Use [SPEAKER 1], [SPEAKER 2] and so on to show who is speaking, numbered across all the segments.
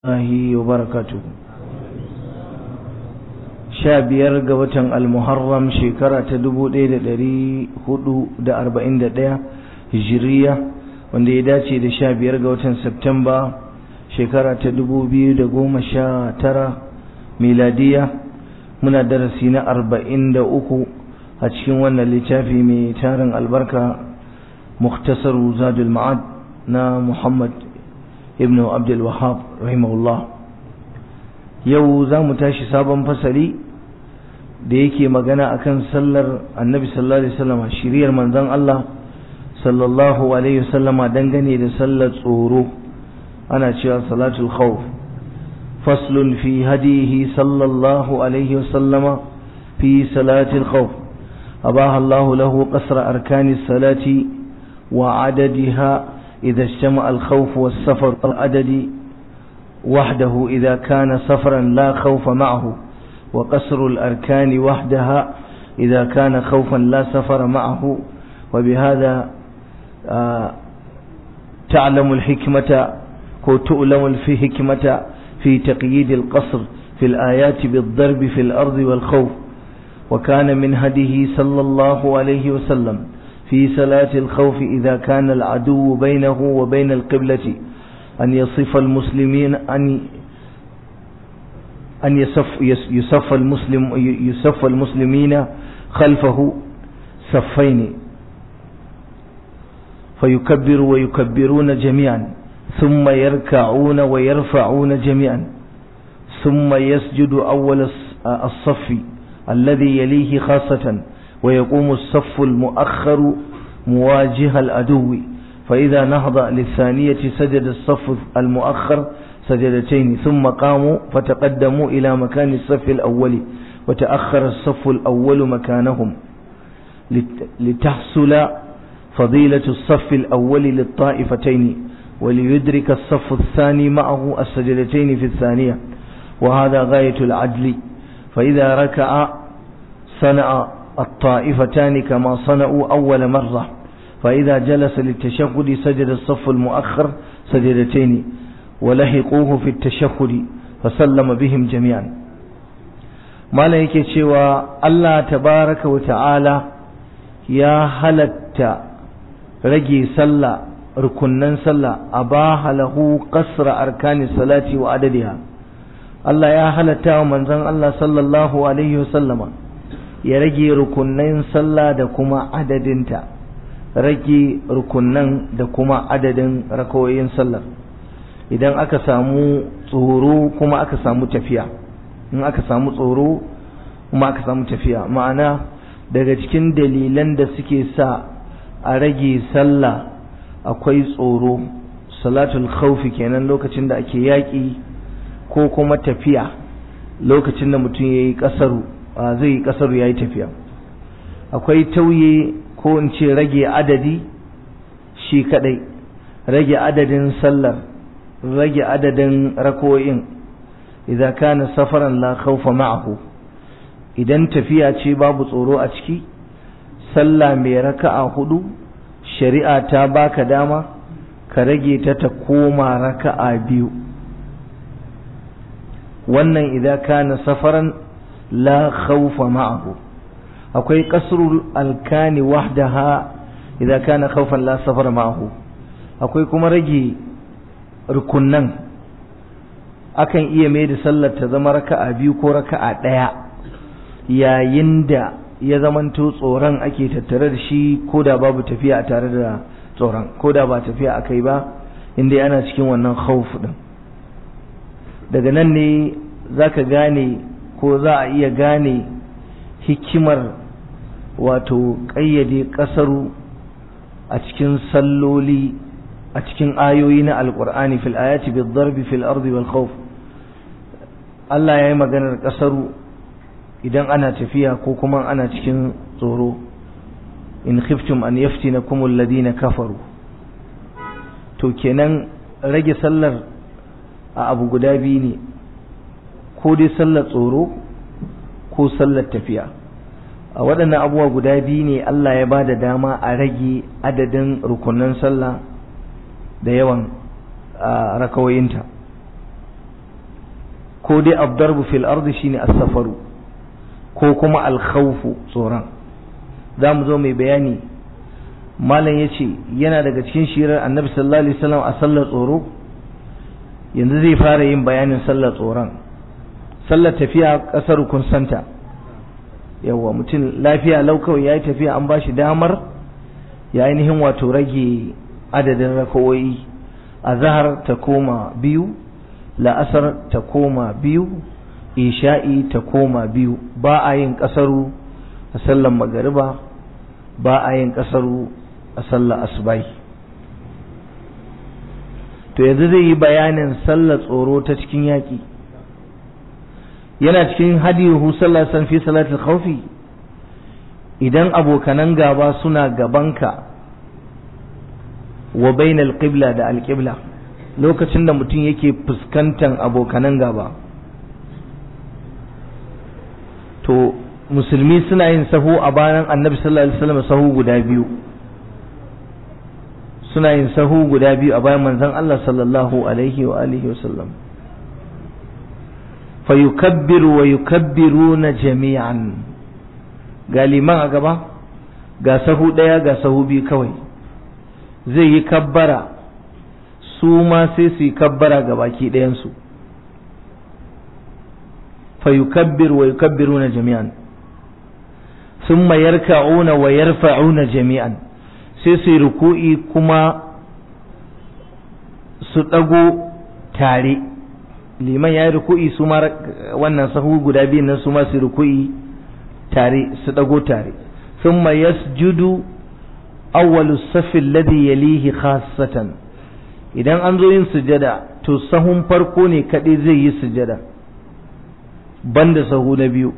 [SPEAKER 1] الله وبركاته sha biyar ga watan almuharram shekara ta dubu ɗaya da ɗari hudu da arba'in da ɗaya hijiriya wanda ya dace da sha biyar ga watan septemba shekara ta dubu biyu da goma sha tara miladiya muna darasi na arba'in da uku a cikin wannan littafi mai tarin albarka muktasaru zadul ma'ad na muhammad ibn abdul wahab rahimahullah yau za mu tashi sabon fasali da yake magana akan sallar annabi sallallahu alaihi wasallam shiriyar manzon Allah sallallahu alaihi wasallam dangane da sallar tsoro ana cewa salatul khawf faslun fi hadihi sallallahu alaihi wasallama fi salatil khawf abaha Allah lahu qasra arkanis salati wa adadiha إذا اجتمع الخوف والسفر العدد وحده إذا كان سفرا لا خوف معه وقصر الأركان وحدها إذا كان خوفا لا سفر معه وبهذا آه تعلم الحكمة وتؤلم الحكمة في تقييد القصر في الآيات بالضرب في الأرض والخوف وكان من هديه صلى الله عليه وسلم في صلاة الخوف إذا كان العدو بينه وبين القبلة أن يصف المسلمين أن أن يصف يصف المسلم يصف المسلمين خلفه صفين فيكبر ويكبرون جميعا ثم يركعون ويرفعون جميعا ثم يسجد أول الصف الذي يليه خاصة ويقوم الصف المؤخر مواجه العدو فإذا نهض للثانية سجد الصف المؤخر سجدتين ثم قاموا فتقدموا إلى مكان الصف الأول وتأخر الصف الأول مكانهم لتحصل فضيلة الصف الأول للطائفتين وليدرك الصف الثاني معه السجدتين في الثانية وهذا غاية العدل فإذا ركع صنع الطائفتان كما صنعوا أول مرة فإذا جلس للتشهد سجد الصف المؤخر سجدتين ولحقوه في التشهد فسلم بهم جميعا ما yake cewa Allah tabaraka wa ta'ala ya halatta rage sallah rukunnan sallah abaha lahu qasra arkani salati wa adadiha Allah ya halatta wa manzon Allah sallallahu alaihi wasallama ya rage rukunnan sallah da kuma adadinta rage rukunnan da kuma adadin rakawoyin sallar idan aka samu tsoro kuma aka samu tafiya in aka samu tsoro kuma aka samu tafiya ma'ana daga cikin dalilan da suke sa a rage sallah akwai tsoro salatul khawfi kenan lokacin da ake yaƙi ko kuma tafiya lokacin da mutum ya yi ƙasaru zai yi ƙasaru ya yi tafiya akwai tauye ko in ce rage adadi shi kadai rage adadin sallar rage adadin rako'in idan kana safaran la khawfa ma'ahu idan tafiya ce babu tsoro a ciki sallah mai raka'a hudu shari'a ta baka dama ka rage ta ta koma raka'a biyu wannan idan kana safaran la khawfa ma'ahu akwai qasrul alkani wahdaha idan kana khawfan la safar ma'ahu akwai kuma rage rukunnan akan iya mai da sallar ta zama raka'a biyu ko raka'a ɗaya yayin da ya zamanto tsoron ake tattare da shi ko da babu tafiya a tare da tsoron ko da ba tafiya akai ba inda ana cikin wannan khawf din daga nan ne zaka gane ko za a iya gane hikimar wato ƙayyade ƙasaru a cikin salloli a cikin ayoyi na alƙur'ani fil ayati bil darbi fil ardi wal khawf Allah ya yi maganar ƙasaru idan ana tafiya ko kuma ana cikin tsoro in khiftum an yaftinakum alladhina kafaru to kenan rage sallar a abu guda biyu ne ko dai sallar tsoro ko sallar tafiya a waɗannan abubuwa guda biyu ne Allah ya ba da dama a rage adadin rukunan sallah da yawan rakawoyinta ko dai abdarbu fil ardi shine as-safaru ko kuma al-khawfu tsoron za mu zo mai bayani malam ya ce yana daga cikin shirar annabi sallallahu alaihi wasallam a sallar tsoro yanzu zai fara yin bayanin sallar tsoron sallar tafiya ƙasar kun santa yawa mutum lafiya lau kawai ya yi tafiya an ba shi damar ya ainihin wato rage adadin rakawoyi a zahar ta koma biyu la'asar ta koma biyu isha'i ta koma biyu ba a yin ƙasaru a sallar magariba ba a yin ƙasaru a sallar asubai to yanzu zai yi bayanin sallar tsoro ta cikin yaƙi yana cikin hadiyuhu sallar san fi salatul khawfi idan abokanan gaba suna gabanka wa bainal qibla da alqibla lokacin da mutum yake fuskantar abokanan gaba to musulmi suna yin sahu a bayan annabi sallallahu alaihi wasallam sahu guda biyu suna yin sahu guda biyu a bayan manzon Allah sallallahu alaihi wa alihi wasallam fa yukabbiru wa yukabbiruna jami'an ga liman a gaba ga sahu daya ga sahu biyu kawai zai yi kabbara su ma sai su yi kabbara ga baki ɗayansu fa yukabbiru wa yukabbiruna jami'an ثم يركعون ويرفعون جميعا sai su ruku'i kuma su ɗago tare liman ya yi ruku'i su ma wannan sahu guda biyun nan su ma su ruku'i tare su ɗago tare thumma yasjudu awwalu safi alladhi yalihi khassatan idan an zo yin sujada to sahun farko ne kaɗai zai yi sujada banda sahu na biyu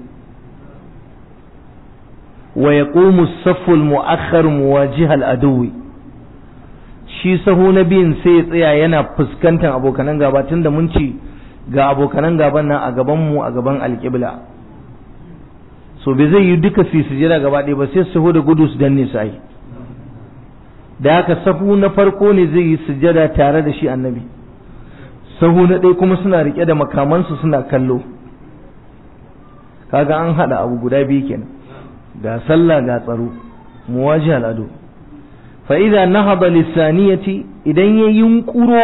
[SPEAKER 1] ويقوم الصف المؤخر مواجه العدو shi sahu na biyun sai ya tsaya yana fuskantar abokanan gaba tunda mun ci ga abokanan gaban nan a gaban mu a gaban alƙibla so bai zai yi duka su sujada gaba ɗaya ba sai sahu da gudu su danne su ai da haka sahu na farko ne zai yi sujada tare da shi annabi sahu na ɗaya kuma suna riƙe da makamansu suna kallo kaga an haɗa abu guda biyu kenan ga sallah ga tsaro muwaji al'adu fa idza nahada lisaniyati idan ya yunkuro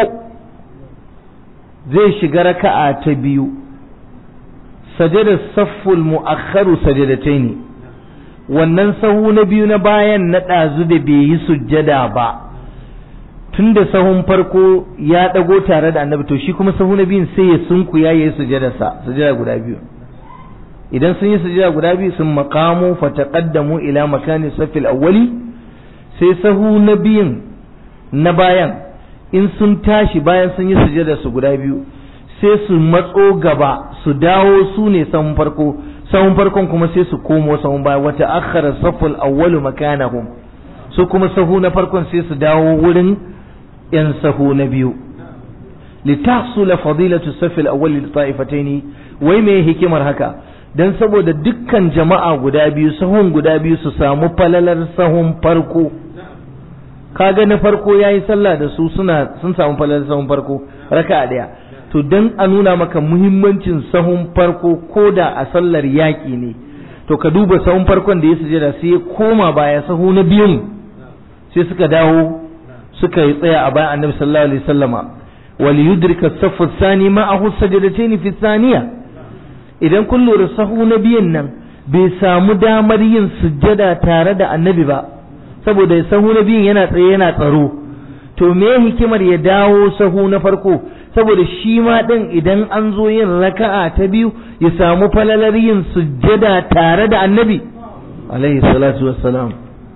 [SPEAKER 1] zai shiga raka'a ta biyu sajada safful mu'akhkharu sajadataini wannan sahu na biyu na bayan na ɗazu da bai yi sujjada ba tun da sahun farko ya ɗago tare da annabi to shi kuma sahu na biyun sai ya sunku ya yi sujjadarsa sujjada guda biyu idan sun yi sujada guda biyu sun makamu fataqaddamu ila makani safil awwali sai sahu na biyun na bayan in sun tashi bayan sun yi sujada su guda biyu sai su matso gaba su dawo su ne sahun farko sahun farkon kuma sai su komo sahun baya wata akhara safil awwalu makanahum su kuma sahu na farkon sai su dawo wurin yan sahu na biyu litahsula fadilatu safil awwali li ta'ifataini wai me hikimar haka don saboda dukkan jama'a guda biyu sahun guda biyu su samu falalar sahun farko kaga na farko ya yi sallah da su suna sun samu falalar sahun farko raka ɗaya to don a nuna maka muhimmancin sahun farko ko da a sallar yaƙi ne to ka duba sahun farkon da ya sujada sai ya koma baya sahu na biyun sai suka dawo suka yi tsaya a bayan annabi sallallahu alaihi wasallama wal yudrika as-saffu ath-thani ma'ahu sajadatayn fi thaniya idan kun lura sahu na biyan nan bai samu damar yin sujjada tare da annabi ba saboda sahu na biyan yana tsaye yana tsaro to me hikimar ya dawo sahu na farko saboda shi ma din idan an zo yin raka'a ta biyu ya samu falalar yin sujjada tare da annabi alaihi salatu wassalam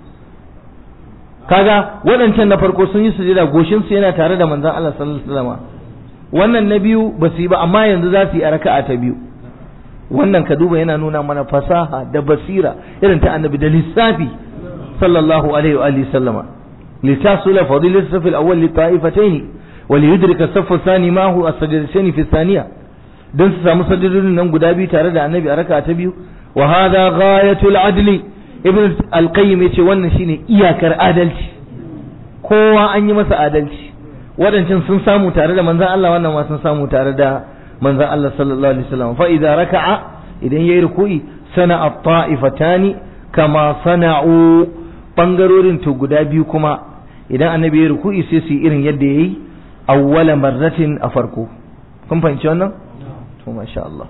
[SPEAKER 1] kaga waɗancan na farko sun yi sujjada goshin su yana tare da manzon Allah sallallahu alaihi wasallam wannan na biyu ba su yi ba amma yanzu za su yi a raka'a ta biyu wannan ka duba yana nuna mana fasaha da basira irin ta annabi da lissafi sallallahu alaihi wa alihi sallama litasula fadilat safi al-awwal li ta'ifatayn wa li yudrika as-saff ath-thani ma huwa as-sajdatayn fi ath-thaniya dan su samu sajadodin nan guda biyu tare da annabi a raka'a ta biyu wa hadha ghayatul adli ibn al-qayyim yace wannan shine iyakar adalci kowa an yi masa adalci waɗancan sun samu tare da manzon Allah wannan ma sun samu tare da manzon Allah sallallahu alaihi wasallam fa idza raka'a idan yayi ruku'i sana at-ta'ifatani kama sana'u bangarorin to guda biyu kuma idan annabi ya ruku'i sai su yi irin yadda yayi awwala marratin a farko kun fahimci wannan to masha Allah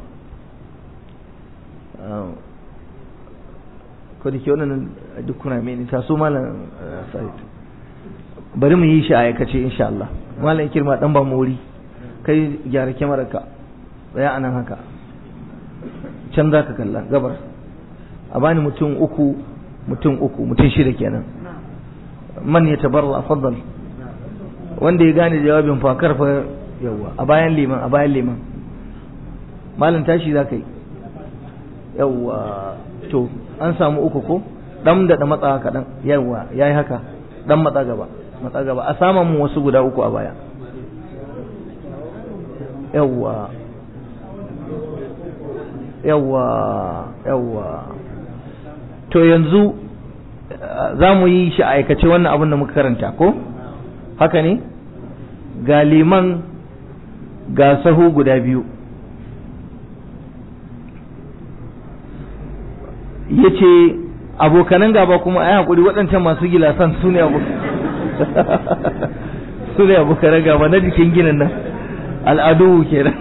[SPEAKER 1] ko da ke wannan duk kuna meni ta so malam Sa'id bari mu yi shi a aikace insha Allah malam kirma dan ba mu wuri kai gyara kyamarar ka tsaya anan haka can za ka kalla gabar a bani mutum uku mutum uku mutum shida kenan man ya tabarra faddal wanda ya gane jawabin fakar fa yawa a bayan liman a bayan liman malam tashi za ka yi yawa to an samu uku ko dan da da matsa kaɗan yawa ya yi haka dan matsa gaba matsa gaba a saman mu wasu guda uku a baya yawa yawa yawa to yanzu za mu yi shi aikace wannan abin da muka karanta ko haka ne ga liman ga sahu guda biyu ya ce abokanan gaba kuma ai hakuri waɗancan masu gilasan su ne su ne abokanan gaba na jikin ginin nan al'adu kenan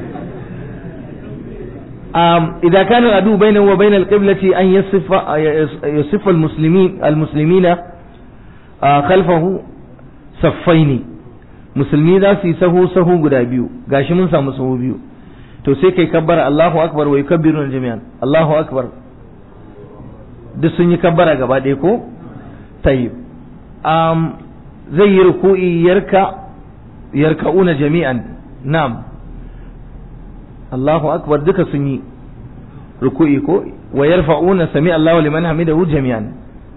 [SPEAKER 1] إذا كان العدو بينه وبين القبلة أن يصف يصف المسلمين المسلمين خلفه صفين musulmi za su yi sahu sahu guda biyu gashi mun samu sahu biyu to sai kai kabbara Allahu akbar wa yukabbiru jami'an Allahu akbar duk sun yi kabbara gaba ɗaya ko tayyib um, zai yi ruku'i yarka yarka'una jami'an na'am Allahu akbar duka sun yi ruku'i ko wa yarfa'una sami Allahu liman hamidahu jami'an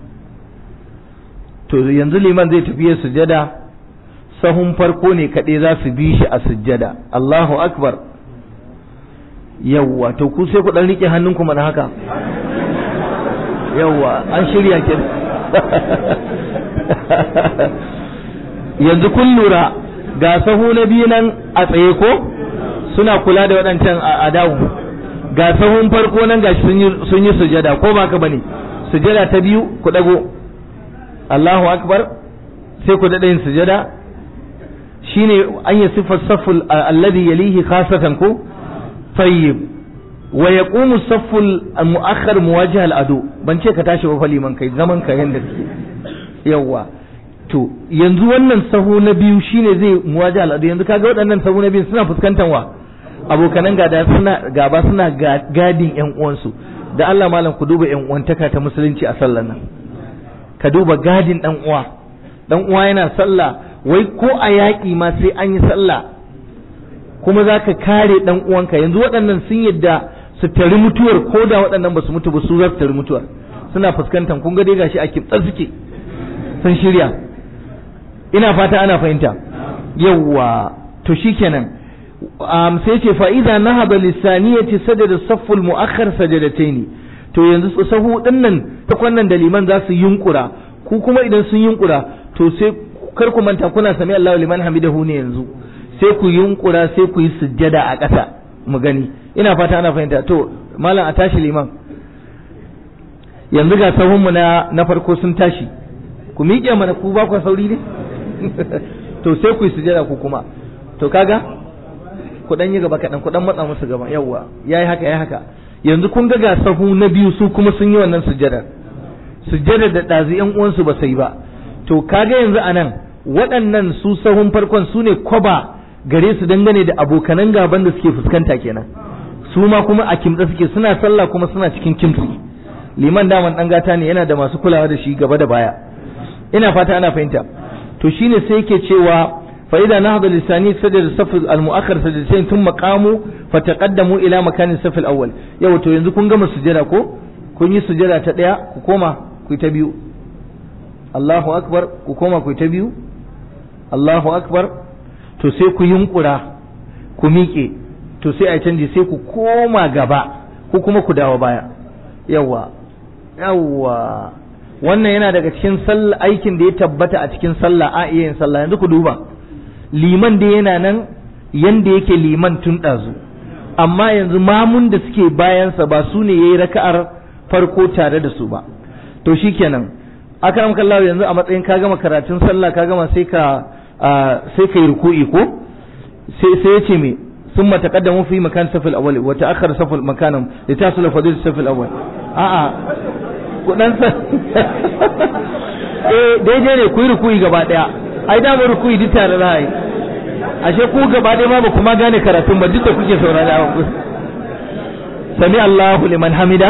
[SPEAKER 1] to yanzu liman zai tafi sujada sahun farko ne kaɗai za su bi shi a sujjada Allahu akbar yawwa to ku sai ku dan rike hannunku mana haka yawwa an shirya ke yanzu kun lura ga sahu na biyu nan a tsaye ko suna kula da waɗancan a dawo ga sahun farko nan gashi sun yi sujada ko ba ka bane sujada ta biyu ku dago Allahu akbar sai ku daɗa yin sujada shine an yi sifar saful alladhi yalihi khasatan ko tayyib wa yaqumu saful muakhkhar muwajjih al-adu ban ce ka tashi ba liman kai zaman ka yanda kake yawa to yanzu wannan sahu na biyu shine zai muwajjih al-adu yanzu kaga waɗannan sahu na biyu suna fuskantar wa abokanan gada suna gaba suna gadin yan uwansu da Allah malam ku duba yan uwantaka ta musulunci a sallar nan ka duba gadin dan uwa dan uwa yana sallah wai ko a yaƙi ma sai an yi sallah kuma za ka kare dan uwanka yanzu waɗannan sun yadda su tari mutuwar ko da waɗannan ba su mutu ba su za su tari mutuwar suna fuskantar kun ga dai gashi a kibtsar suke sun shirya ina fata ana fahimta yawwa to shikenan um, sai ce fa'iza na haɗa lissaniyati sajada safful mu'akhar sajadataini to yanzu sahu ɗin nan ta kwannan da liman za su yunkura ku kuma idan sun yunkura to sai kar ku manta kuna sami Allahu liman hamidahu ne yanzu sai ku yunkura sai ku yi sujjada a ƙasa mu gani ina fata ana fahimta to malam a tashi liman yanzu ga sahun mu na na farko sun tashi ku miƙe mana ku ba ku sauri ne to sai ku yi sujjada ku kuma to kaga ku dan yi gaba kaɗan ku dan matsa musu gaba yawwa yayi haka yayi haka yanzu kun ga ga sahu na biyu su kuma sun yi wannan sujjadar sujjadar da ɗazu ƴan uwansu ba sai ba to kaga yanzu anan waɗannan su sahun farkon su ne kwaba gare su dangane da abokanan gaban da suke fuskanta kenan su ma kuma a kimtsa suke suna sallah kuma suna cikin kimtsi liman daman dan gata ne yana da masu kulawa da shi gaba da baya ina fata ana fahimta to shine sai yake cewa fa idza nahada lisani sajada saf al muakhkhar sajdatain thumma qamu fataqaddamu ila makanin saf al awwal yau to yanzu kun gama sujada ko kun yi sujada ta daya ku koma ku ta biyu Allahu akbar ku koma ku ta biyu Allahu akbar to sai ku yunkura ku miƙe to sai a canji sai ku koma gaba ku kuma ku dawo baya yawa yawa wannan yana daga cikin sallah aikin da ya tabbata a cikin sallah a iya yin sallah yanzu ku duba liman da yana nan yanda yake liman tun ɗazu amma yanzu mamun da suke bayansa ba su ne ya yi raka'ar farko tare da su ba to shikenan aka kallahu yanzu a matsayin ka gama karatun sallah ka gama sai ka sai ka yi ruku'i ko sai sai ya ce me ثم تقدموا في مكان الصف الاول وتاخر صف مكانهم لتصل فضيله الصف الاول a'a kudan sa eh daidai ne ku yi ruku'i gaba daya ai da mu ruku'i duk tare da ai ashe ku gaba daya ma ba kuma gane karatun ba duk da kuke saurara ku sami Allahu liman hamida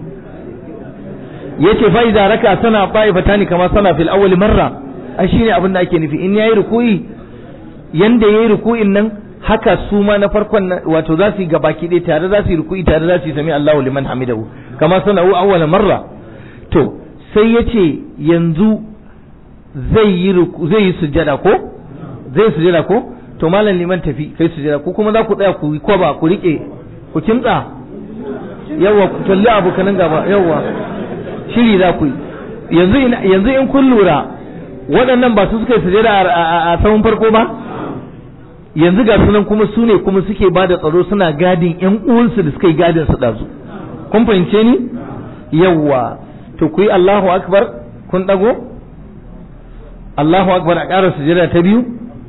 [SPEAKER 1] yace fa idza raka sana ta'ifatani kama sana fil awwal marra ai shine abin da ake nufi in yayi ruku'i yanda yayi ruku'in nan haka su ma na farkon wato za su yi gabaki ɗaya tare za su yi ruku'i tare za su yi sami Allahu liman hamidahu kama sana'u awwala marra to sai yace yanzu zai yi zai yi sujjada ko zai sujjada ko to malam liman tafi kai sujjada ko kuma za ku tsaya ku ko ba ku rike ku kimtsa yawa ku kalli abokanan gaba yawa shiri za ku yi yanzu yanzu in kun lura waɗannan ba su suka yi sujjada a sahun farko ba yanzu ga sunan kuma su ne kuma suke ba da tsaro suna gadin yan uwansu da suka yi gadin su ɗazu kun fahimce ni yawwa to ku yi Allahu akbar kun ɗago Allahu akbar a ƙara sujada ta biyu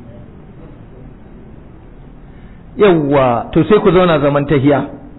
[SPEAKER 1] yawwa to sai ku zauna zaman tahiya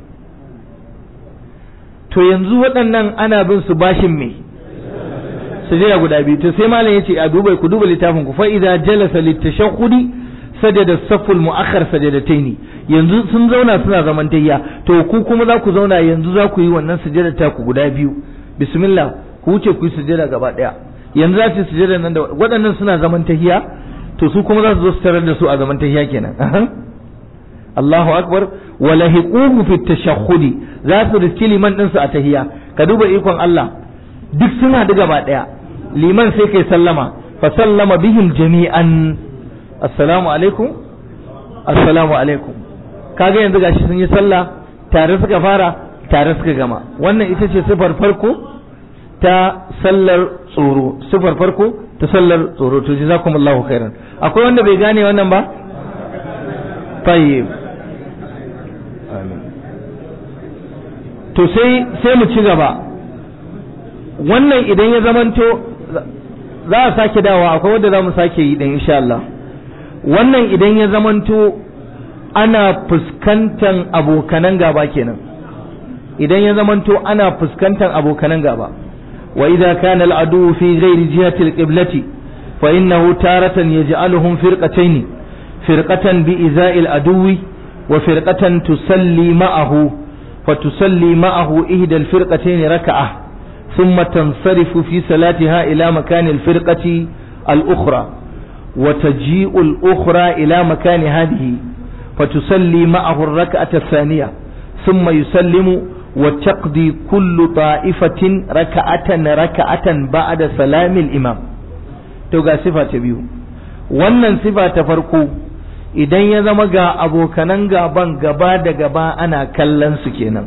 [SPEAKER 1] to yanzu waɗannan ana bin su bashin me sujada guda biyu to sai malam yace a duba ku duba littafin ku fa idza jalasa litashahhudi sajada saful mu'akhkhar sajadataini yanzu sun zauna suna zaman tayya to ku kuma za ku zauna yanzu za ku yi wannan sujada ta ku guda biyu bismillah ku wuce ku yi sujada gaba daya yanzu za su yi sujada nan da waɗannan suna zaman tahiya to su kuma za su zo su tarar da su a zaman tahiya kenan Allahu akbar wa lahiquhu fi tashahhudi za su riski liman din su a tahiya ka duba ikon Allah duk suna da gaba daya liman sai kai sallama fa sallama bihim jami'an assalamu alaikum assalamu alaikum kaga yanzu gashi sun yi sallah tare suka fara tare suka gama wannan ita ce sifar farko ta sallar tsoro sifar farko ta sallar tsoro to jazakumullahu khairan akwai wanda bai gane wannan ba tayyib amin to sai sai mu ci gaba wannan idan ya zamanto za a sake dawa akwai wanda za mu sake yi dan insha Allah wannan idan ya zamanto ana fuskantar abokanan gaba kenan idan ya zamanto ana fuskantar abokanan gaba wa idza kana al'adu fi ghairi jihati al-qiblati fa innahu taratan yaj'aluhum firqatayn firqatan bi iza'i al-aduwi wa firqatan tusalli ma'ahu fa tusalli ma'ahu ihda al-firqatayn raka'ah thumma tansarifu fi salatiha ila makani al-firqati al-ukhra وتجيء الأخرى إلى مكان هذه فتصلي معه الركعة الثانية ثم يسلم وتقضي كل طائفة ركعة ركعة بعد سلام الإمام توقع صفة biyu wannan sifa ta farko idan ya zama ga abokanan gaban gaba da gaba ana kallon su kenan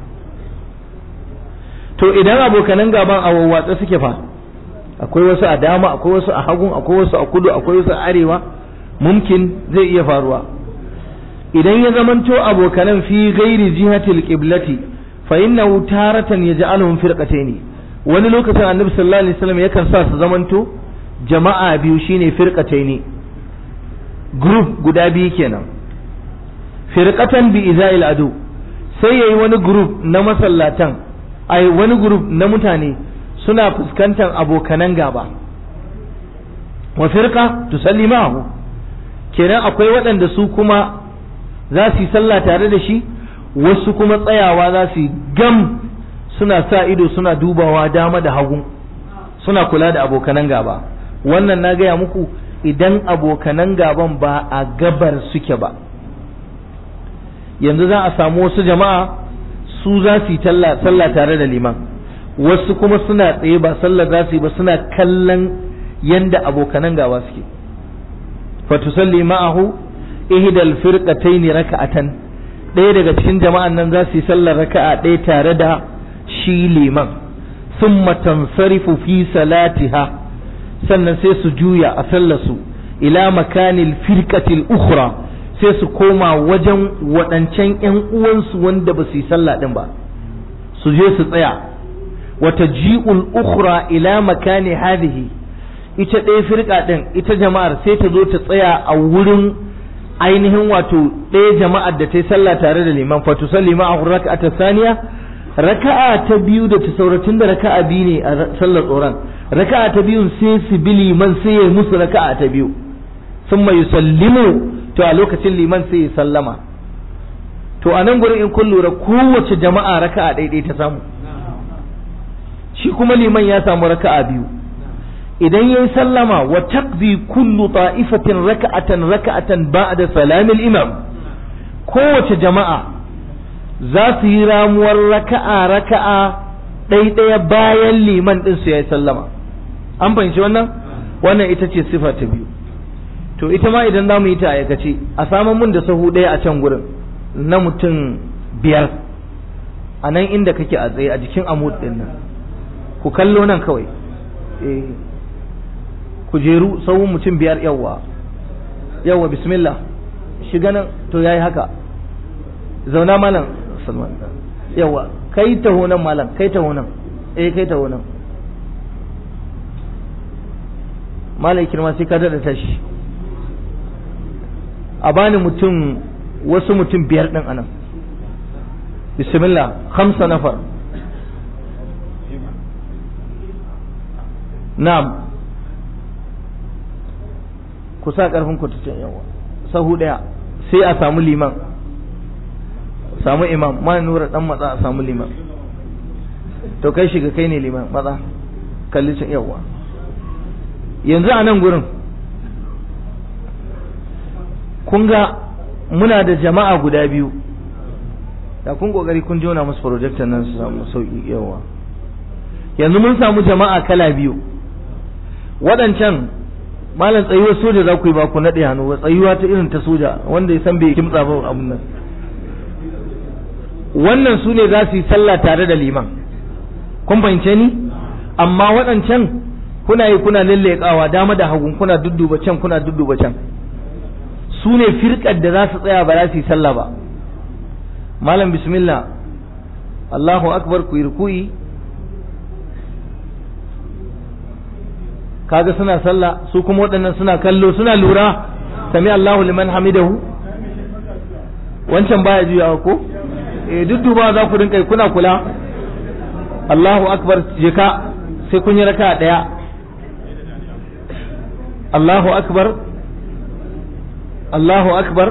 [SPEAKER 1] to idan abokanan gaban a wawwatsa suke fa akwai wasu a dama akwai wasu a hagun akwai wasu a kudu akwai wasu a arewa mumkin zai iya faruwa idan ya zamanto abokanan fi gairi jihatil qiblati fa innahu taratan yaj'aluhum firqatayn wani lokacin annabi sallallahu alaihi wasallam yakan sa su zamanto jama'a biyu shine firqatayn group guda biyu kenan firqatan bi iza'il adu sai yayi wani group na masallatan ai wani group na mutane suna fuskantar abokanan gaba wa firqa tusalli ma'ahu kenan akwai waɗanda su kuma za su yi sallah tare da shi wasu kuma tsayawa za su yi gam suna sa ido suna dubawa dama da hagu suna kula da abokanan gaba wannan na gaya muku idan abokanan gaban ba a gabar suke ba yanzu za a samu wasu jama'a su za su yi sallah tare da liman wasu kuma suna tsaye ba sallar za su yi ba suna kallon yanda abokanan gaba suke fatusalli ma'ahu ihdal firqatayn raka'atan ɗaya daga cikin jama'an nan za su yi sallar raka'a ɗaya tare da shi liman thumma tansarifu fi salatiha sannan sai su juya a sallar su ila makanil firqatil ukhra sai sai su koma wajen waɗancan ‘yan uwansu wanda ba su yi sallah ɗin ba su je su tsaya wata ji'ul ukhra ila makani hadhihi ita ɗaya firka ɗin ita jama'ar sai ta zo ta tsaya a wurin ainihin wato ɗaya jama'ar da ta yi sallah tare da liman fatu salli ma'ahu raka'ata saniya raka'a ta biyu da ta sauratun da raka'a biyu ne a sallar tsoron raka'a ta biyun sai su bi liman sai ya musu raka'a ta biyu sun mai sallimu to a lokacin liman sai ya sallama to a nan gurin in kun lura kowace jama'a raka'a ɗaiɗai ta samu shi kuma liman ya samu raka'a biyu idan yayi sallama wa taqdi kullu ta'ifatin raka'atan raka'atan ba'da salamil imam kowace jama'a za su yi ramuwar raka'a raka'a ɗaiɗaya bayan liman ɗin su yayi sallama an fahimci wannan wannan ita ce sifa ta biyu to ita ma idan za mu yi ta aikace a samun mun da sahu ɗaya a can gurin na mutum biyar a nan inda kake a tsaye a jikin amud ɗin nan ku kallo nan kawai ku jeru sahun mutum biyar yawwa yawwa bismillah shiga nan to yayi haka zauna malam salman yawwa kai taho nan malam kai taho nan eh kai taho nan malai kirma sai ka daɗa tashi a bani mutum wasu mutum biyar ɗin anan bismillah hamsa nafar na'am ku sa ƙarfin ku can yawa sahu ɗaya sai a samu liman samu imam ma nura dan matsa a samu liman to kai shiga kai ne liman matsa kalli can yawa yanzu a nan gurin kun ga muna da jama'a guda biyu da kun kokari kun jona musu projector nan su samu sauki yawa yanzu mun samu jama'a kala biyu waɗancan malam tsayuwar soja za ku yi ba ku naɗe hannu ba tsayuwa ta irin ta soja wanda ya san bai kimtsa ba abun nan wannan su ne za su yi sallah tare da liman kun fahimce ni amma waɗancan kuna yi kuna lallekawa dama da hagun kuna dudduba can kuna dudduba can su ne firkar da za su tsaya ba za su yi sallah ba malam bismillah Allahu akbar ku yi ruku'i kaga suna sallah su kuma waɗannan suna kallo suna lura sami Allahu liman hamidahu wancan baya juyawa ko eh dudduba za ku rinka kuna kula Allahu akbar je ka sai kun yi raka daya Allahu akbar Allahu akbar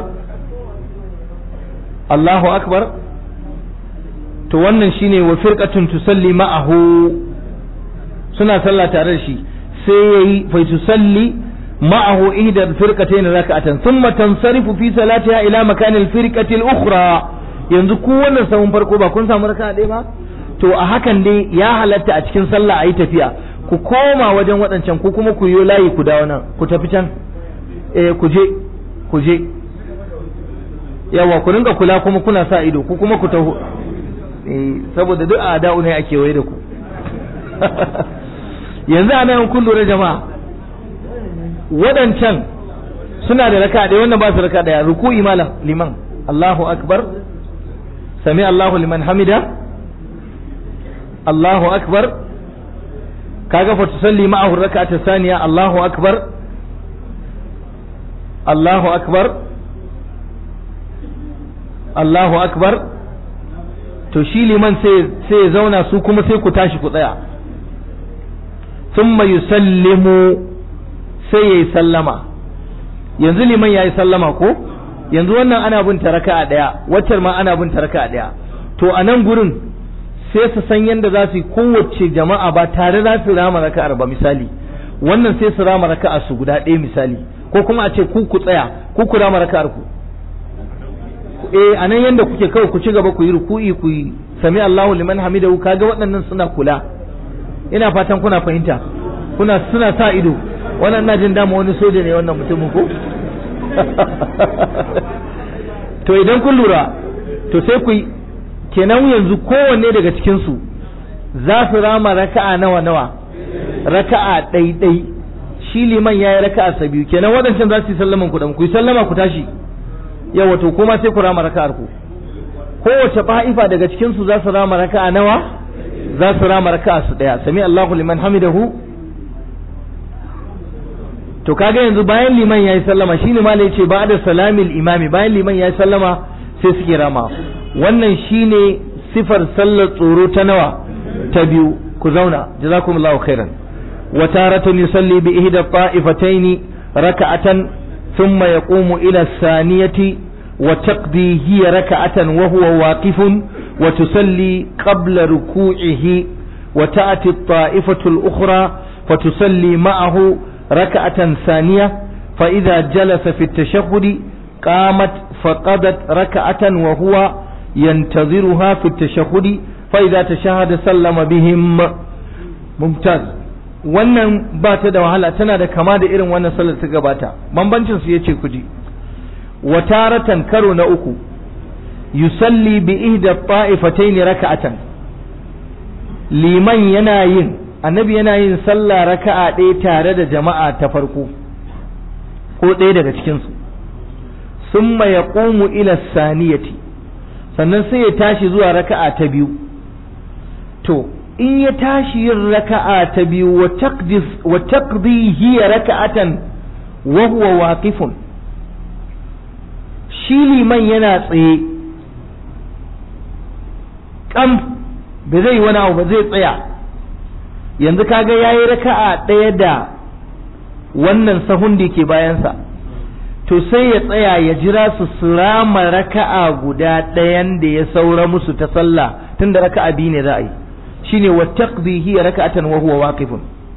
[SPEAKER 1] Allahu akbar to wannan shine wa firqatun tusalli ma'ahu suna sallah tare da shi sai yayi fa tusalli ma'ahu ihda firqatayn rak'atan thumma tansarifu fi salatiha ila makan al-firqati al-ukhra yanzu ku wannan sahun farko ba kun samu raka'a ɗaya ba to a hakan dai ya halatta a cikin sallah ayi tafiya ku koma wajen waɗancan ku kuma ku yi layi ku dawo nan ku tafi can eh ku je ku je yawa ku ringa kula kuma kuna sa ido ku kuma ku taho saboda duk a da'u ne a kewaye da ku yanzu a nan kun lura jama'a waɗancan suna da raka ɗaya wannan ba su raka ɗaya ruku'i malam liman Allahu akbar sami Allahu liman hamida Allahu akbar kaga fa tusalli ma'ahu rak'ata saniya Allahu akbar Allahu akbar Allahu akbar to shi liman sai sai ya zauna su kuma sai ku tashi ku tsaya thumma yusallimu sai yayi sallama yanzu liman yayi sallama ko yanzu wannan ana bin ta raka'a daya waccar ma ana bin ta raka'a daya to a nan gurin sai su san yadda za su yi kowace jama'a ba tare za su rama raka'ar ba misali wannan sai su rama raka'a su guda ɗaya misali ko kuma a ce ku ku tsaya ku ku rama raka'ar ku eh anan yanda kuke kawai ku ci gaba ku yi ruku'i ku yi sami Allahu liman hamidahu kaga waɗannan suna kula ina fatan kuna fahimta kuna suna sa ido wannan na jin dama wani soja ne wannan mutumin ko to idan kun lura to sai ku kenan yanzu kowanne daga cikin su za su rama raka'a nawa nawa raka'a ɗai shi liman ya yi raka'a sa biyu kenan waɗancan za su yi sallaman ku ku yi sallama ku tashi yawa to kuma sai ku rama raka'ar ku kowace fa'ifa daga cikin su za su rama raka'a nawa za su rama raka'a su daya sami Allahu liman hamidahu to kaga yanzu bayan liman yayi sallama shine malai yace ba da salamil imami bayan liman yayi sallama sai suke rama wannan shine sifar sallar tsoro ta nawa ta biyu ku zauna jazakumullahu khairan wa taratan yusalli bi ihda ta'ifataini raka'atan thumma yaqumu ila saniyati wa taqdi hiya raka'atan wa huwa waqifun wa tusalli qabla ruku'ihi wa ta'ti at-ta'ifatu al-ukhra fatusalli ma'ahu raka'atan thaniya fa idha jalasa fi at-tashahhud qamat faqadat raka'atan wa huwa ينتظرها في التشهد فإذا تشهد سلم بهم ممتاز wannan ba ta da wahala tana da kama da irin wannan sallar ta gabata bambancin su yace kuji wa taratan karo na uku yusalli bi ihda ta'ifatayn raka'atan liman yana yin annabi yana yin sallah raka'a ɗaya tare da jama'a ta farko ko ɗaya daga cikin su summa yaqumu ila saniyati sannan sai ya tashi zuwa raka'a ta biyu to in ya tashi yin raka'a ta biyu wa taqdi hiya raka'atan wa huwa waqifun shi liman yana tsaye kam ba zai wani abu ba zai tsaya yanzu kaga yayi raka'a ɗaya da wannan sahun da ke bayansa to sai ya tsaya ya jira su surama raka'a guda ɗayan da ya saura musu ta sallah tunda raka'a biyu ne za a yi shine wa taqdi hiya raka'atan wa huwa waqifun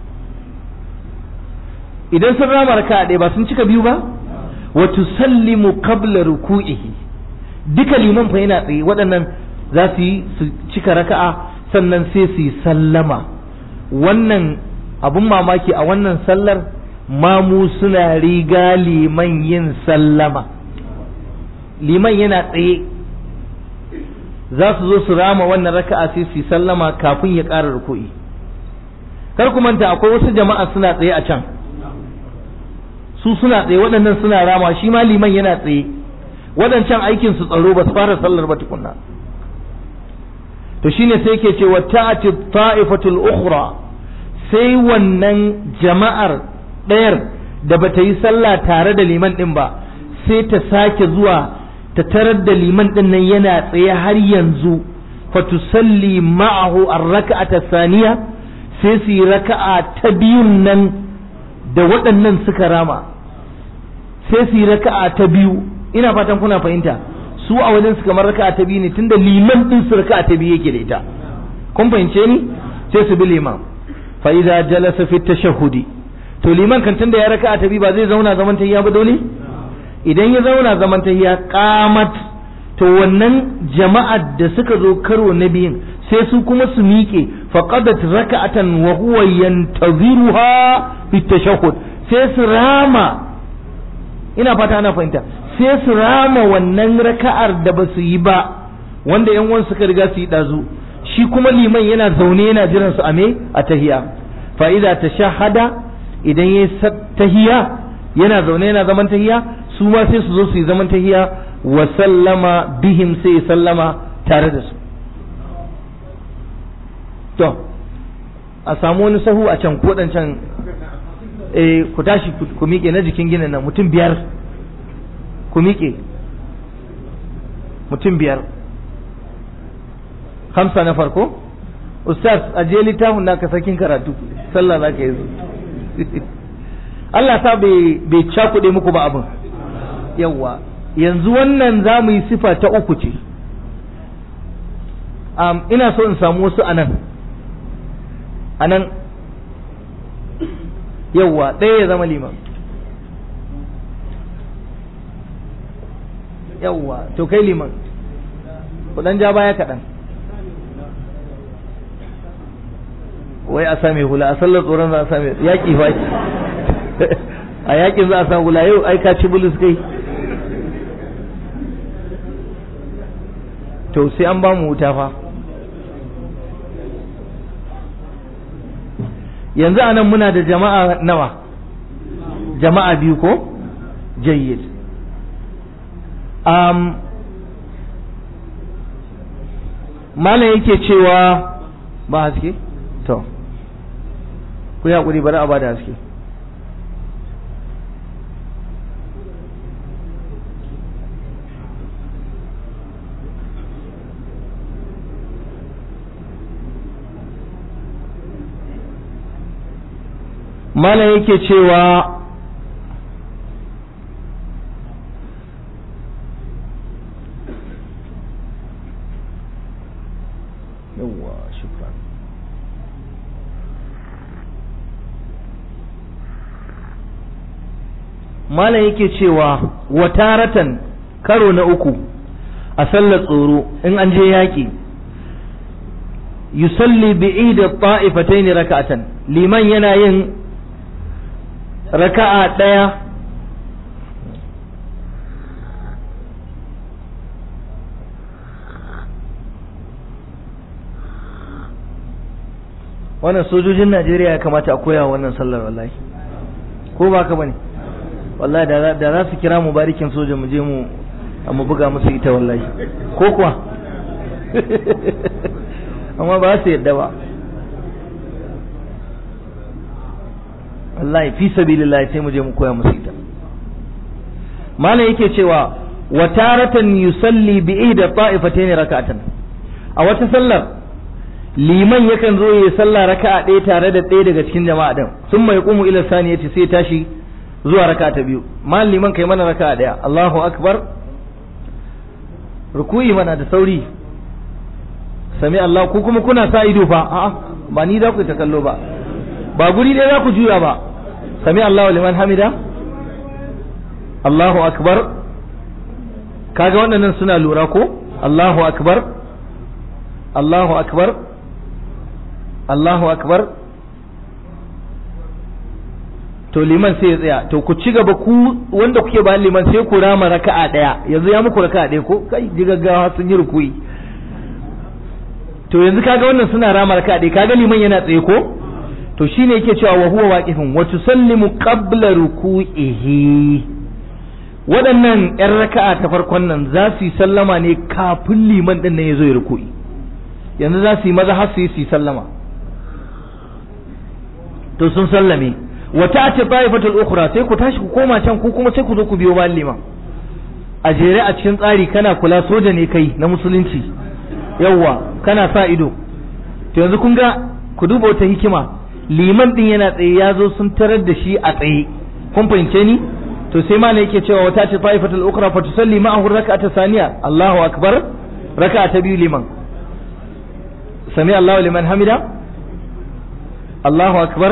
[SPEAKER 1] idan sun rama raka'a ɗaya ba sun cika biyu ba wa tusallimu qabla ruku'ihi duka liman fa yana tsaye waɗannan za su yi su cika raka'a sannan sai su yi sallama wannan abun mamaki a wannan sallar mamu suna riga liman yin sallama liman yana tsaye za su zo su rama wannan raka'a sai su sallama kafin ya ƙara ruku'i kar ku manta akwai wasu jama'a suna tsaye a can su suna tsaye waɗannan suna rama shi ma liman yana tsaye waɗancan aikin su tsaro ba su fara sallar ba tukunna to shine sai ke cewa ta'ati ta'ifatul ukhra sai wannan jama'ar ɗayar da bata yi sallah tare da liman ɗin ba sai ta sake zuwa ta tarar da liman ɗin nan yana tsaye har yanzu fatusalli ma'ahu ar-raka'ata saniya sai su yi raka'a ta biyun nan da waɗannan suka rama sai su yi raka'a ta biyu ina fatan kuna fahimta su a wajen su kamar raka'a ta biyu ne tunda liman ɗin su raka'a ta biyu yake da ita kun fahimce ni sai su bi liman fa idza jalasa fi tashahhudi to liman kan tunda ya raka'a ta biyu ba zai zauna zaman tahiyya ba dole idan ya zauna zaman tahiyya qamat to wannan jama'ar da suka zo karo na biyun sai su kuma su miƙe faqadat raka'atan wa huwa yantaziruha fi tashahhud sai su rama ina fata ana fahimta sai su rama wannan raka'ar da ba su yi ba wanda yan uwan suka riga su yi dazu shi kuma liman yana zaune yana jiran su a me a tahiya fa idza tashahhada idan yayi tahiya yana zaune yana zaman tahiya su ma sai su zo su yi zaman tahiya wa sallama bihim sai sallama tare da su to a samu wani sahu a can ko can eh ku tashi ku miƙe na jikin ginin nan mutum biyar ku miƙe mutum biyar hamsa na farko ustaz a je littafin da ka sakin karatu sallah za ka yi Allah ta bai cakuɗe muku ba abin yawwa yanzu wannan za mu yi sifa ta uku ce ina so in samu wasu anan anan yawwa ɗaya ya zama liman yawwa to kai liman kudan ja baya kaɗan wai a same hula a sallar tsoron za a same yaƙi fa a yaƙin za a samu hula yau ai ka ci bulus kai to sai an ba mu wuta fa yanzu a nan muna da jama'a nawa jama'a biyu ko jayyid um, malam yake cewa ba haske to ku yi haƙuri bari a ba da haske malam yake cewa yawwa shukran malam yake cewa wataratan karo na uku a sallar tsoro in an je yaƙi yusalli bi'ida ta'ifataini raka'atan liman yana yin raka'a ɗaya wannan sojojin Najeriya ya kamata a koya wannan sallar wallahi ko ba ka bane wallahi da za su kira mu barikin soja mu je mu mu buga musu ita wallahi ko kuwa amma ba su yadda ba wallahi fi sabilillah sai mu je mu koya musu ita malam yake cewa wa taratan yusalli bi ihda ta'ifatayn rak'atan a wata sallar liman yakan zo ya sallah raka'a ɗaya tare da ɗaya daga cikin jama'a din sun mai qumu ila saniyati sai tashi zuwa raka'a ta biyu malam liman kai mana raka'a ɗaya Allahu akbar ruku'i mana da sauri sami Allah ku kuma kuna sa ido fa a'a ba ni za ku ta kallo ba ba guri ɗaya za ku juya ba sami Allahu liman hamida Allahu akbar kaga waɗannan suna lura ko Allahu akbar Allahu akbar Allahu akbar to liman sai ya tsaya to ku ci gaba ku wanda kuke bayan liman sai ku rama raka'a daya yanzu ya muku raka'a daya ko kai ji gaggawa sun yi rukuyi to yanzu kaga wannan suna rama raka'a daya kaga liman yana tsaye ko to shine yake cewa wa huwa waqifun wa tusallimu qabla ruku'ihi waɗannan ƴan raka'a ta farkon nan za su yi sallama ne kafin liman ɗin nan ya zo ya ruku'i yanzu za su yi maza har su yi su yi sallama to sun sallame wa ta'ati ta'ifatul ukhra sai ku tashi ku koma can ku kuma sai ku zo ku biyo bayan liman a jere a cikin tsari kana kula soja ne kai na musulunci yawwa kana sa ido to yanzu kun ga ku duba wata hikima liman din yana tsaye ya zo sun tarar da shi a tsaye kun fahimce ni to sai ma yake cewa wata ce ta'ifatul ukhra fa tusalli ma'ahu rak'ata saniya Allahu akbar raka'a ta biyu liman sami Allahu liman hamida Allahu akbar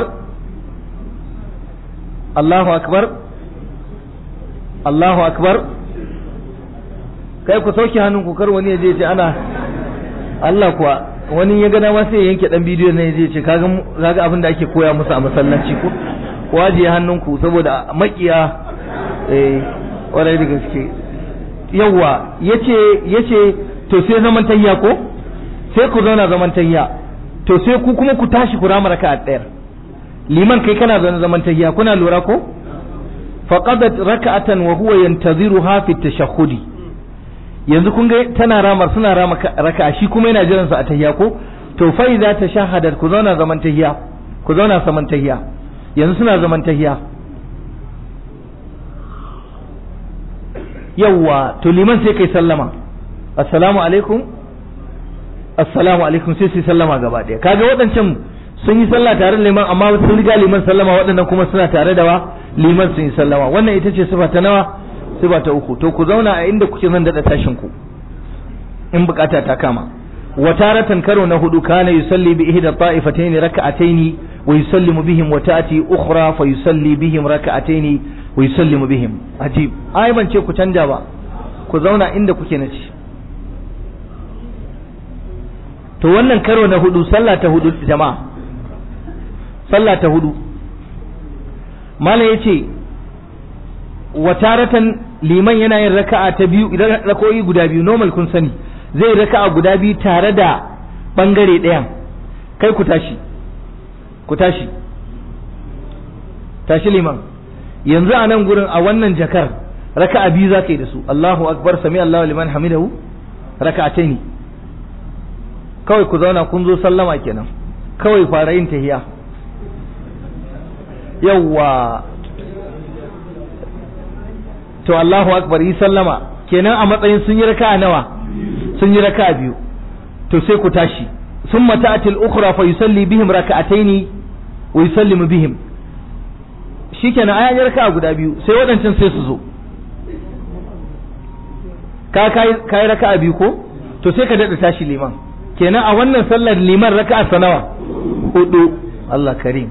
[SPEAKER 1] Allahu akbar Allahu akbar kai ku sauke hannun ku kar wani ya je ce ana Allah kuwa wani ya gana ma sai ya yanke dan bidiyo ne ya je ce kaga kaga abin da ake koya musu a masallaci ko ku ajiye hannunku saboda makiya eh warai da gaske yawa yace yace to sai zaman tayya ko sai ku zauna zaman tayya to sai ku kuma ku tashi ku rama raka'a ɗayar liman kai kana zaune zaman tayya kuna lura ko faqadat raka'atan wa huwa yantaziruha fi tashahhudi yanzu kun ga tana ramar suna rama raka'a shi kuma yana jiran sa a tayya ko to fa idza tashahadat ku zauna zaman tayya ku zauna zaman tayya yanzu suna zaman tayya yawwa to liman sai kai sallama assalamu alaikum assalamu alaikum sai su sallama gaba ɗaya kaga waɗancan sun yi sallah tare da liman amma sun riga liman sallama waɗannan kuma suna tare da wa liman sun yi sallama wannan ita ce sifa ta nawa sifa ta uku to ku zauna a inda kuke zan daɗa tashin ku in bukata ta kama wa taratan karo na hudu kana yusalli bi ihda ta'ifatayn raka'atayn wa yusallimu bihim wa ta'ti ukhra fa yusalli bihim raka'atayn wa yusallimu bihim ajib ai ban ce ku canja ba ku zauna inda kuke na ci to wannan karo na hudu sallah ta hudu jama'a sallah ta hudu malam yace wa taratan liman yana yin raka'a ta biyu idan rakoyi guda biyu normal kun sani zai raka'a guda biyu tare da bangare ɗayan kai ku tashi ku tashi tashi liman yanzu a nan gurin a wannan jakar raka'a biyu za ka yi da su Allahu akbar sami Allahu liman hamidahu raka'ataini kawai ku zauna kun zo sallama kenan kawai fara yin tahiya yawwa to Allahu akbar yi sallama kenan a matsayin sun yi raka'a nawa sun yi raka'a biyu to sai ku tashi ثم تأتي الأخرى فيصلي بهم ركعتين ويسلم بهم shikenan ayan raka'a guda biyu sai waɗancan sai su zo ka kai raka'a biyu ko to sai ka daɗa tashi liman kenan a wannan sallar liman raka'a sanawa hudu Allah karim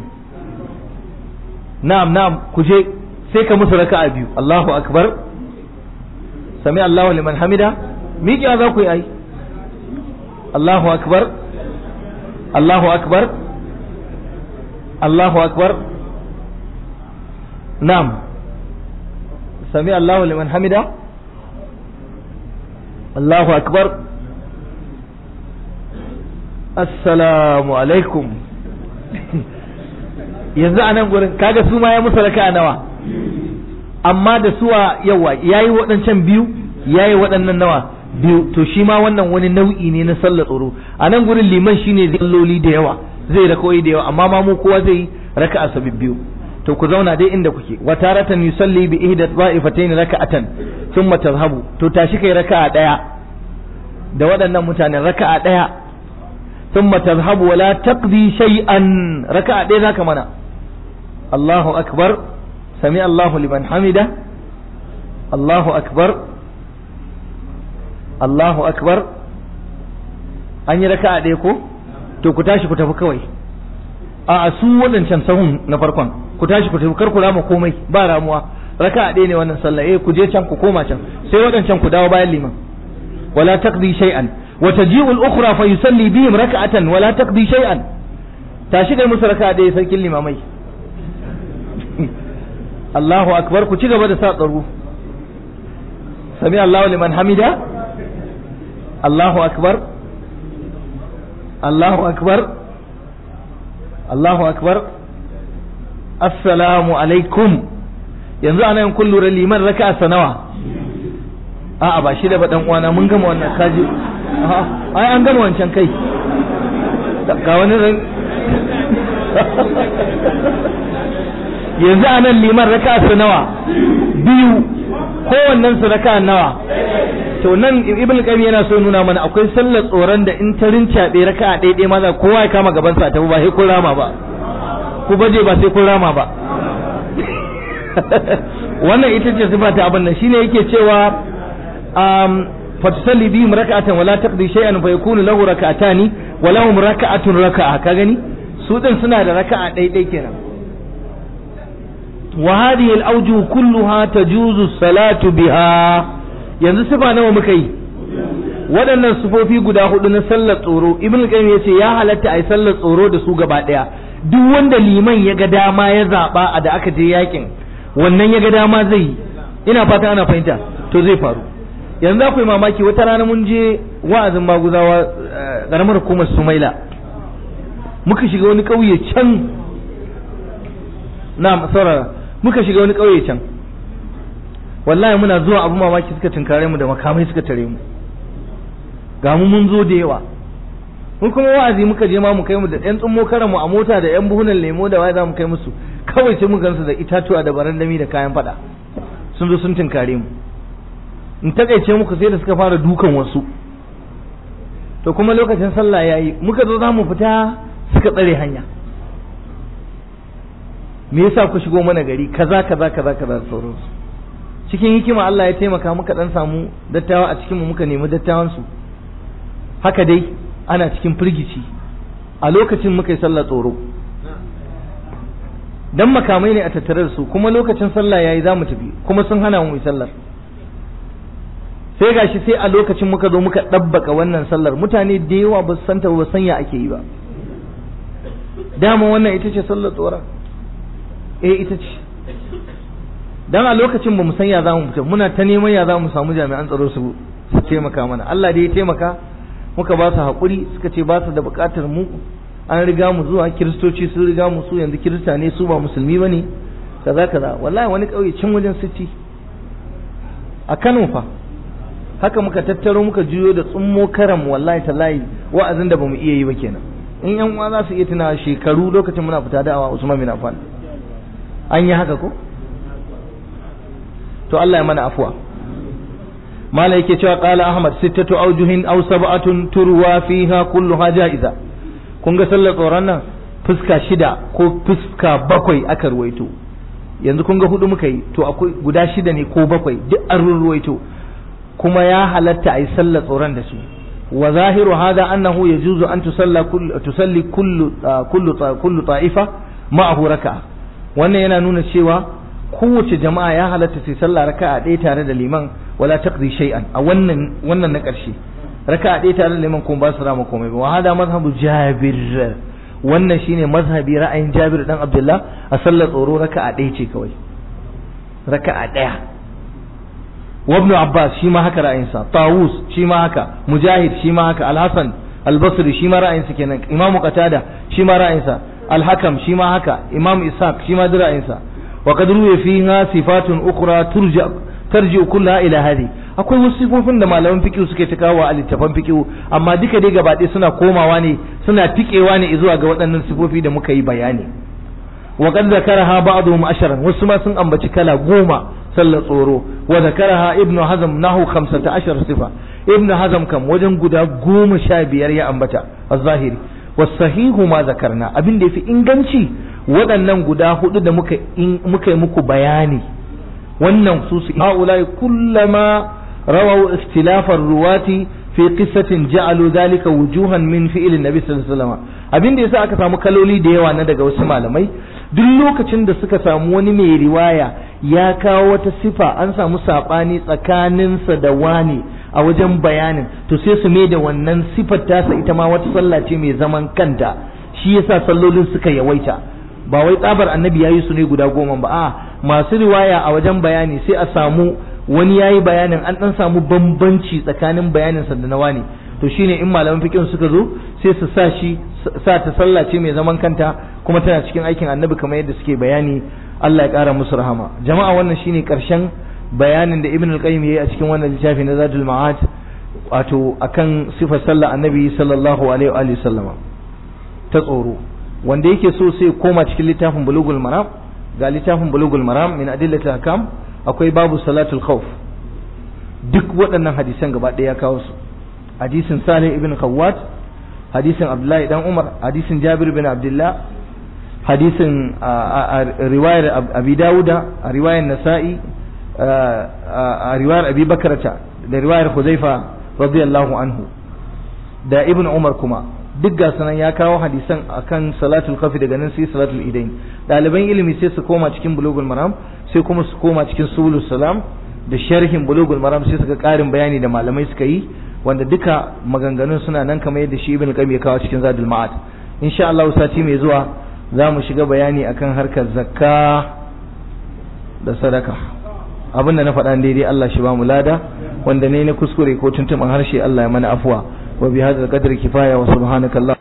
[SPEAKER 1] na'am na'am ku je sai ka musu raka'a biyu Allahu akbar sami Allahu liman hamida miƙiya za ku yi ai Allahu akbar Allahu akbar Allahu akbar na'am sami Allahu liman hamida Allahu akbar assalamu alaikum yanzu a nan gurin kaga su ma ya musu raka'a nawa amma da suwa yawa yayi waɗancan biyu yayi waɗannan nawa biyu to shi ma wannan wani nau'i ne na sallar tsoro a nan gurin liman shine zalloli da yawa zai raka'o'i da yawa amma ma mu kowa zai raka'a sabi biyu to ku zauna dai inda kuke wa taratan yusalli bi ihda dha'ifatayn raka'atan thumma tadhhabu to tashi kai raka'a daya da waɗannan mutanen raka'a daya thumma tadhhabu wa la taqdi shay'an raka'a daya zaka mana Allahu akbar sami Allahu liman hamida Allahu akbar Allahu akbar an yi raka'a ɗaya ko to ku tashi ku tafi kawai a su waɗancan sahun na farkon ku tashi ku tafi kar ku rama komai ba ramuwa raka'a ɗaya ne wannan sallah eh ku je can ku koma can sai waɗancan ku dawo bayan liman wala taqdi shay'an wa taji'u al-ukhra fa yusalli bihim raka'atan wala taqdi shay'an tashi kai musu raka'a ɗaya sarkin limamai Allahu akbar ku ci gaba da sa tsaro sami Allahu liman hamida Allahu akbar Allahu akbar Allahu akbar assalamu alaikum yanzu ana yin kun lura liman raka sanawa a'a ba shi da ba dan uwana mun gama wannan kaji ai an gama wancan kai ga wani ran yanzu anan liman raka sanawa biyu kowannen su raka nawa to nan ibn qayyim yana so nuna mana akwai sallar tsoron da in ta rincaɓe raka a ɗaiɗai maza kowa ya kama gaban sa tafi ba sai kun rama ba ku baje ba sai kun rama ba wannan ita ce sifa ta abin nan shine yake cewa um fatusalli bihim raka'atan wala taqdi shay'an fa yakunu lahu raka'atani wa lahum raka'atun raka'a ka gani su din suna da raka'a ɗaiɗai kenan wa hadhihi al-awjuh kulluha tajuzu salatu biha yanzu sifa nawa muka yi waɗannan sufofi guda hudu na sallar tsoro ibn qayyim yace ya halatta ai sallar tsoro da su gaba daya duk wanda liman ya ga dama ya zaba a da aka je yakin wannan ya ga dama zai yi ina fata ana fahimta to zai faru yanzu akwai mamaki wata rana mun je wa'azin maguzawa karamar hukumar sumaila muka shiga wani ƙauye can na saurara muka shiga wani ƙauye can wallahi muna zuwa abu mamaki suka tunkare mu da makamai suka tare mu ga mu mun zo da yawa mun kuma wa'azi muka je ma mu kai mu da ɗan tsummo karan mu a mota da ɗan buhunan lemo da waye za mu kai musu kawai sai mu gansu da itatuwa da barandami da kayan fada sun zo sun tunkare mu in takaice muku sai da suka fara dukan wasu to kuma lokacin sallah yayi muka zo za mu fita suka tsare hanya me yasa ku shigo mana gari kaza kaza kaza kaza sauransu cikin hikima Allah ya taimaka muka dan samu dattawa a cikin mu muka nemi dattawan su haka dai ana cikin firgici a lokacin muka yi sallah tsoro dan makamai ne a tattare da su kuma lokacin sallah yayi za mu tafi kuma sun hana mu yi sallar sai gashi sai a lokacin muka zo muka ɗabbaka wannan sallar mutane da yawa ba su santa ba san ya ake yi ba dama wannan ita ce sallar tsoron eh ita ce dan a lokacin ba mu san ya za mu fita muna ta neman ya za mu samu jami'an tsaro su su taimaka mana Allah dai ya taimaka muka ba su haƙuri suka ce ba su da buƙatar mu an riga mu zuwa kiristoci sun riga mu su yanzu kirista ne su ba musulmi bane kaza kaza wallahi wani ƙauye can wajen city a Kano fa haka muka tattaro muka juyo da tsummo karam wallahi tallahi wa'azin da bamu iya yi ba kenan in yan uwa za su iya tuna shekaru lokacin muna fita da'awa Usman bin Affan an yi haka ko to Allah ya mana afuwa mala yake cewa qala ahmad sittatu awjuhin aw sab'atun turwa fiha kulluha ja'iza kun ga sallar tsoron nan fuska shida ko fuska bakwai aka ruwaito yanzu kun ga hudu muka yi to akwai guda shida ne ko bakwai duk an ruwaito kuma ya halatta a yi sallar tsoron da su wa zahiru hada annahu yajuzu an tusalla kullu tusalli kullu kullu kullu ta'ifa ma'ahu raka'a wannan yana nuna cewa kowace jama'a ya halatta sai sallah raka'a ɗaya tare da liman wala taqdi shay'an a wannan wannan na ƙarshe raka'a ɗaya tare da liman kuma ba su rama komai ba wa hada mazhabu jabir wannan shine mazhabi ra'ayin jabir dan abdullah a sallar tsoro raka'a ɗaya ce kawai raka'a ɗaya wa ibn abbas shi ma haka ra'ayinsa tawus shi ma haka mujahid shi ma haka al-hasan al-basri shi ma ra'ayinsa kenan imamu qatada shi ma ra'ayinsa al-hakam shi ma haka imam ishaq shi ma ra'ayinsa wa qad ruwiya fiha sifatun ukhra turja tarji kullaha ila hadi akwai wasu sifofin da malaman fiqh suke ta kawo a littafan fiqh amma duka dai gaba ɗaya suna komawa ne suna tikewa ne zuwa ga waɗannan sifofi da muka yi bayani wa qad zakaraha ba'dhum asharan wasu ma sun ambaci kala goma sallar tsoro wa zakaraha ibnu hazm nahu 15 sifa ibnu hazm kam wajen guda goma sha biyar ya ambata az-zahiri wasahihu ma zakarna abin da yafi inganci waɗannan guda hudu da muka muka yi muku bayani wannan su su haulai kullama rawaw ikhtilafar ruwati fi qissatin ja'alu dhalika wujuhan min fi'l nabi sallallahu alaihi wasallam abin da yasa aka samu kaloli da yawa na daga wasu malamai duk lokacin da suka samu wani mai riwaya ya kawo wata sifa an samu sabani tsakaninsa da wani a wajen bayanin to sai su mai da wannan sifar tasa ita ma wata sallah ce mai zaman kanta shi yasa sallolin suka yawaita ba wai tsabar annabi yayi su ne guda goma ba a masu riwaya a wajen bayani sai a samu wani yayi bayanin an dan samu bambanci tsakanin bayanin sa da na wani to shine in malaman fiqh suka zo sai su sa shi sa ta sallah ce mai zaman kanta kuma tana cikin aikin annabi kamar yadda suke bayani Allah ya kara musu rahama jama'a wannan shine karshen bayanin da ibn al-qayyim yayi a cikin wannan littafi na zadul ma'ad wato akan sifar sallah annabi sallallahu alaihi wa sallama ta tsoro wanda yake so sai koma cikin littafin bulugul maram ga littafin bulugul maram min adillatil ahkam akwai babu salatul khawf duk waɗannan hadisan gaba ɗaya ya kawo su hadisin salih ibn khawwat hadisin abdullahi dan umar hadisin jabir bin abdullah hadisin riwayar abi dawuda a riwayar nasa'i a riwayar abi bakarata da riwayar huzaifa radiyallahu anhu da ibn umar kuma duk ga sanan ya kawo hadisan akan salatul kafi daga nan sai salatul idain ɗaliban ilimi sai su koma cikin bulugul maram sai kuma su koma cikin subul salam da sharhin bulugul maram sai suka ƙarin bayani da malamai suka yi wanda duka maganganun suna nan kamar yadda shi ibn qayyim ya kawo cikin zadul ma'ad insha Allah sati mai zuwa za mu shiga bayani akan harkar zakka da sadaka abin da na faɗa daidai Allah shi ba mu lada wanda ne na kuskure ko tuntuɓin harshe Allah ya mana afuwa wa bi hadzal qadri kifaya wa subhanaka Allah